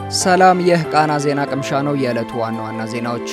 ሰላም፣ ይህ ቃና ዜና ቅምሻ ነው። የዕለቱ ዋና ዋና ዜናዎች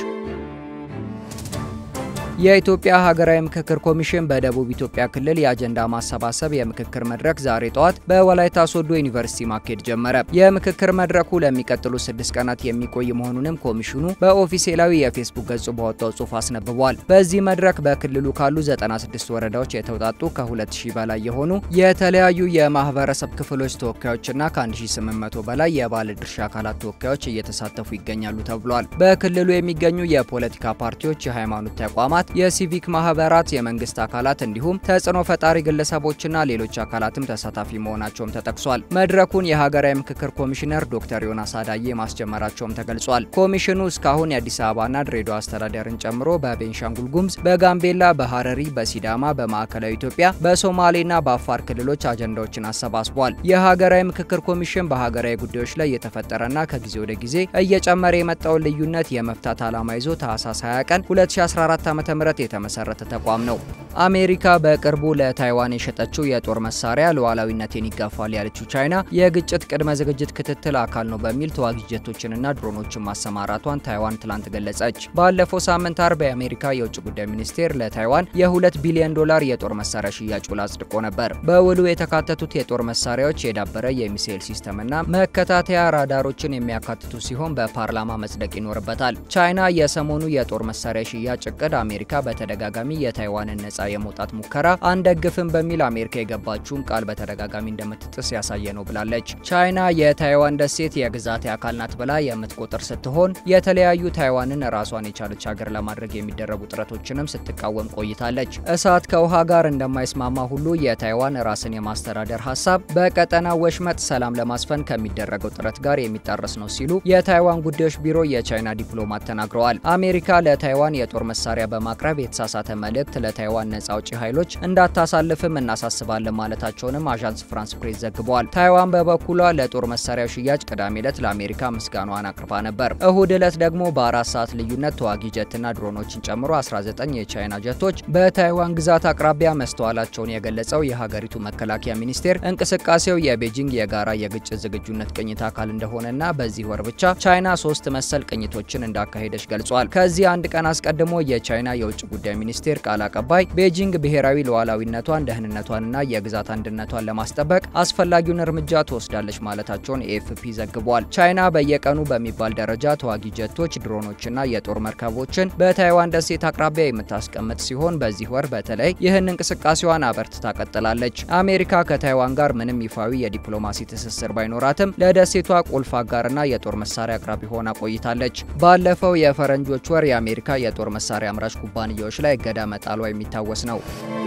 የኢትዮጵያ ሀገራዊ ምክክር ኮሚሽን በደቡብ ኢትዮጵያ ክልል የአጀንዳ ማሰባሰብ የምክክር መድረክ ዛሬ ጠዋት በወላይታ ሶዶ ዩኒቨርሲቲ ማካሄድ ጀመረ። የምክክር መድረኩ ለሚቀጥሉ ስድስት ቀናት የሚቆይ መሆኑንም ኮሚሽኑ በኦፊሴላዊ የፌስቡክ ገጹ ባወጣው ጽሑፍ አስነብቧል። በዚህ መድረክ በክልሉ ካሉ 96 ወረዳዎች የተውጣጡ ከ2000 በላይ የሆኑ የተለያዩ የማህበረሰብ ክፍሎች ተወካዮችና ከ1800 በላይ የባለ ድርሻ አካላት ተወካዮች እየተሳተፉ ይገኛሉ ተብሏል። በክልሉ የሚገኙ የፖለቲካ ፓርቲዎች፣ የሃይማኖት ተቋማት የሲቪክ ማህበራት፣ የመንግስት አካላት እንዲሁም ተጽዕኖ ፈጣሪ ግለሰቦችና ሌሎች አካላትም ተሳታፊ መሆናቸውም ተጠቅሷል። መድረኩን የሀገራዊ ምክክር ኮሚሽነር ዶክተር ዮናስ አዳዬ ማስጀመራቸውም ተገልጿል። ኮሚሽኑ እስካሁን የአዲስ አበባና ድሬዳዋ አስተዳደርን ጨምሮ በቤንሻንጉል ጉሙዝ፣ በጋምቤላ፣ በሀረሪ፣ በሲዳማ፣ በማዕከላዊ ኢትዮጵያ፣ በሶማሌና በአፋር ክልሎች አጀንዳዎችን አሰባስቧል። የሀገራዊ ምክክር ኮሚሽን በሀገራዊ ጉዳዮች ላይ የተፈጠረና ከጊዜ ወደ ጊዜ እየጨመረ የመጣውን ልዩነት የመፍታት ዓላማ ይዞ ታህሳስ 20 ቀን 2014 ዓ.ም የተመሰረተ ተቋም ነው። አሜሪካ በቅርቡ ለታይዋን የሸጠችው የጦር መሳሪያ ሉዓላዊነቴን ይጋፋል ያለችው ቻይና የግጭት ቅድመ ዝግጅት ክትትል አካል ነው በሚል ተዋጊ ጀቶችንና ድሮኖችን ማሰማራቷን ታይዋን ትላንት ገለጸች። ባለፈው ሳምንት አርብ የአሜሪካ የውጭ ጉዳይ ሚኒስቴር ለታይዋን የ2 ቢሊዮን ዶላር የጦር መሳሪያ ሽያጭ ውል አጽድቆ ነበር። በውሉ የተካተቱት የጦር መሳሪያዎች የዳበረ የሚሳኤል ሲስተምና መከታተያ ራዳሮችን የሚያካትቱ ሲሆን በፓርላማ መጽደቅ ይኖርበታል። ቻይና የሰሞኑ የጦር መሳሪያ ሽያጭ እቅድ አሜሪካ በተደጋጋሚ የታይዋንን ነጻ የመውጣት ሙከራ አንደግፍም በሚል አሜሪካ የገባችውን ቃል በተደጋጋሚ እንደምትጥስ ያሳየ ነው ብላለች። ቻይና የታይዋን ደሴት የግዛቴ አካል ናት ብላ የምትቆጥር ስትሆን የተለያዩ ታይዋንን ራሷን የቻለች ሀገር ለማድረግ የሚደረጉ ጥረቶችንም ስትቃወም ቆይታለች። እሳት ከውሃ ጋር እንደማይስማማ ሁሉ የታይዋን ራስን የማስተዳደር ሀሳብ በቀጠና ወሽመጥ ሰላም ለማስፈን ከሚደረገው ጥረት ጋር የሚጣረስ ነው ሲሉ የታይዋን ጉዳዮች ቢሮ የቻይና ዲፕሎማት ተናግረዋል። አሜሪካ ለታይዋን የጦር መሳሪያ በማቅረብ የተሳሳተ መልእክት ለታይዋን ነጻ አውጪ ኃይሎች እንዳታሳልፍም እናሳስባለን ማለታቸውንም አዣንስ ፍራንስ ፕሬስ ዘግቧል። ታይዋን በበኩሏ ለጦር መሳሪያ ሽያጭ ቅዳሜ ዕለት ለአሜሪካ ምስጋኗን አቅርባ ነበር። እሁድ ዕለት ደግሞ በአራት ሰዓት ልዩነት ተዋጊ ጀትና ድሮኖችን ጨምሮ 19 የቻይና ጀቶች በታይዋን ግዛት አቅራቢያ መስተዋላቸውን የገለጸው የሀገሪቱ መከላከያ ሚኒስቴር እንቅስቃሴው የቤጂንግ የጋራ የግጭት ዝግጁነት ቅኝት አካል እንደሆነና በዚህ ወር ብቻ ቻይና ሶስት መሰል ቅኝቶችን እንዳካሄደች ገልጿል። ከዚህ አንድ ቀን አስቀድሞ የቻይና የውጭ ጉዳይ ሚኒስቴር ቃል አቀባይ ቤጂንግ ብሔራዊ ሉዓላዊነቷን ደህንነቷንና የግዛት አንድነቷን ለማስጠበቅ አስፈላጊውን እርምጃ ትወስዳለች ማለታቸውን ኤኤፍፒ ዘግቧል። ቻይና በየቀኑ በሚባል ደረጃ ተዋጊ ጀቶች፣ ድሮኖችና የጦር መርከቦችን በታይዋን ደሴት አቅራቢያ የምታስቀምጥ ሲሆን በዚህ ወር በተለይ ይህን እንቅስቃሴዋን አበርትታ ቀጥላለች። አሜሪካ ከታይዋን ጋር ምንም ይፋዊ የዲፕሎማሲ ትስስር ባይኖራትም ለደሴቷ ቁልፍ አጋርና የጦር መሳሪያ አቅራቢ ሆና ቆይታለች። ባለፈው የፈረንጆች ወር የአሜሪካ የጦር መሳሪያ አምራች ኩባንያዎች ላይ እገዳ መጣሏ የሚታወስ ነው።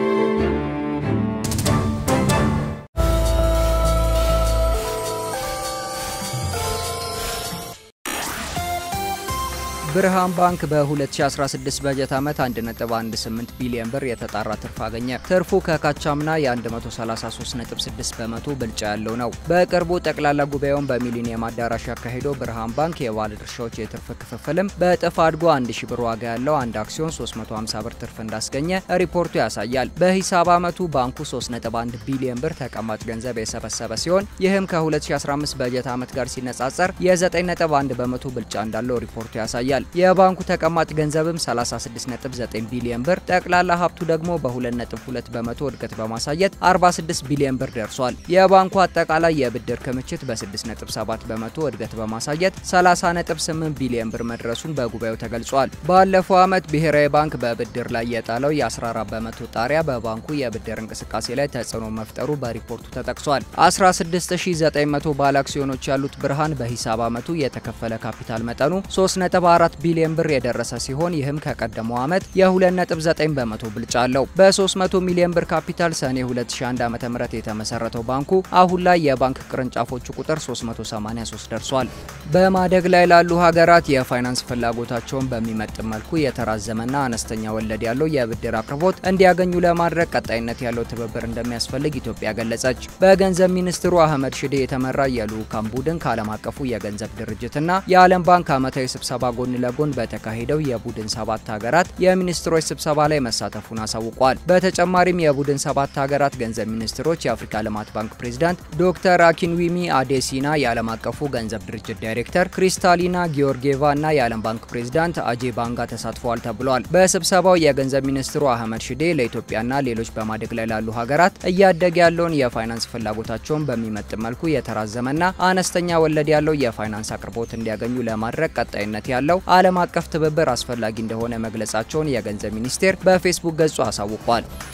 ብርሃን ባንክ በ2016 በጀት ዓመት 1.18 ቢሊዮን ብር የተጣራ ትርፍ አገኘ። ትርፉ ከካቻምና የ133.6 በመቶ ብልጫ ያለው ነው። በቅርቡ ጠቅላላ ጉባኤውን በሚሊኒየም አዳራሽ ያካሄደው ብርሃን ባንክ የባለ ድርሻዎች የትርፍ ክፍፍልም በእጥፍ አድጎ 1000 ብር ዋጋ ያለው አንድ አክሲዮን 350 ብር ትርፍ እንዳስገኘ ሪፖርቱ ያሳያል። በሂሳብ ዓመቱ ባንኩ 3.1 ቢሊዮን ብር ተቀማጭ ገንዘብ የሰበሰበ ሲሆን ይህም ከ2015 በጀት ዓመት ጋር ሲነጻጸር የ9.1 በመቶ ብልጫ እንዳለው ሪፖርቱ ያሳያል። የባንኩ ተቀማጭ ገንዘብም 36.9 ቢሊዮን ብር፣ ጠቅላላ ሀብቱ ደግሞ በ2.2 በመቶ እድገት በማሳየት 46 ቢሊዮን ብር ደርሷል። የባንኩ አጠቃላይ የብድር ክምችት በ6.7 በመቶ እድገት በማሳየት 30.8 ቢሊዮን ብር መድረሱን በጉባኤው ተገልጿል። ባለፈው ዓመት ብሔራዊ ባንክ በብድር ላይ የጣለው የ14 በመቶ ጣሪያ በባንኩ የብድር እንቅስቃሴ ላይ ተጽዕኖ መፍጠሩ በሪፖርቱ ተጠቅሷል። 16900 ባለ አክሲዮኖች ያሉት ብርሃን በሂሳብ ዓመቱ የተከፈለ ካፒታል መጠኑ 3.4 ቢሊዮን ብር የደረሰ ሲሆን ይህም ከቀደመው ዓመት የ2.9 በመቶ ብልጫ አለው። በ300 ሚሊዮን ብር ካፒታል ሰኔ 2001 ዓ.ም የተመሰረተው ባንኩ አሁን ላይ የባንክ ቅርንጫፎቹ ቁጥር 383 ደርሷል። በማደግ ላይ ላሉ ሀገራት የፋይናንስ ፍላጎታቸውን በሚመጥን መልኩ የተራዘመና አነስተኛ ወለድ ያለው የብድር አቅርቦት እንዲያገኙ ለማድረግ ቀጣይነት ያለው ትብብር እንደሚያስፈልግ ኢትዮጵያ ገለጸች። በገንዘብ ሚኒስትሩ አህመድ ሽዴ የተመራ የልዑካን ቡድን ከዓለም አቀፉ የገንዘብ ድርጅትና የዓለም ባንክ ዓመታዊ ስብሰባ ጎን ለጎን በተካሄደው የቡድን ሰባት ሀገራት የሚኒስትሮች ስብሰባ ላይ መሳተፉን አሳውቋል። በተጨማሪም የቡድን ሰባት ሀገራት ገንዘብ ሚኒስትሮች የአፍሪካ ልማት ባንክ ፕሬዚዳንት ዶክተር አኪንዊሚ አዴሲና፣ የዓለም አቀፉ ገንዘብ ድርጅት ዳይሬክተር ክሪስታሊና ጊዮርጊየቫ እና የዓለም ባንክ ፕሬዚዳንት አጄ ባንጋ ተሳትፈዋል ተብሏል። በስብሰባው የገንዘብ ሚኒስትሩ አህመድ ሽዴ ለኢትዮጵያና ሌሎች በማደግ ላይ ላሉ ሀገራት እያደገ ያለውን የፋይናንስ ፍላጎታቸውን በሚመጥን መልኩ የተራዘመና አነስተኛ ወለድ ያለው የፋይናንስ አቅርቦት እንዲያገኙ ለማድረግ ቀጣይነት ያለው ዓለም አቀፍ ትብብር አስፈላጊ እንደሆነ መግለጻቸውን የገንዘብ ሚኒስቴር በፌስቡክ ገጹ አሳውቋል።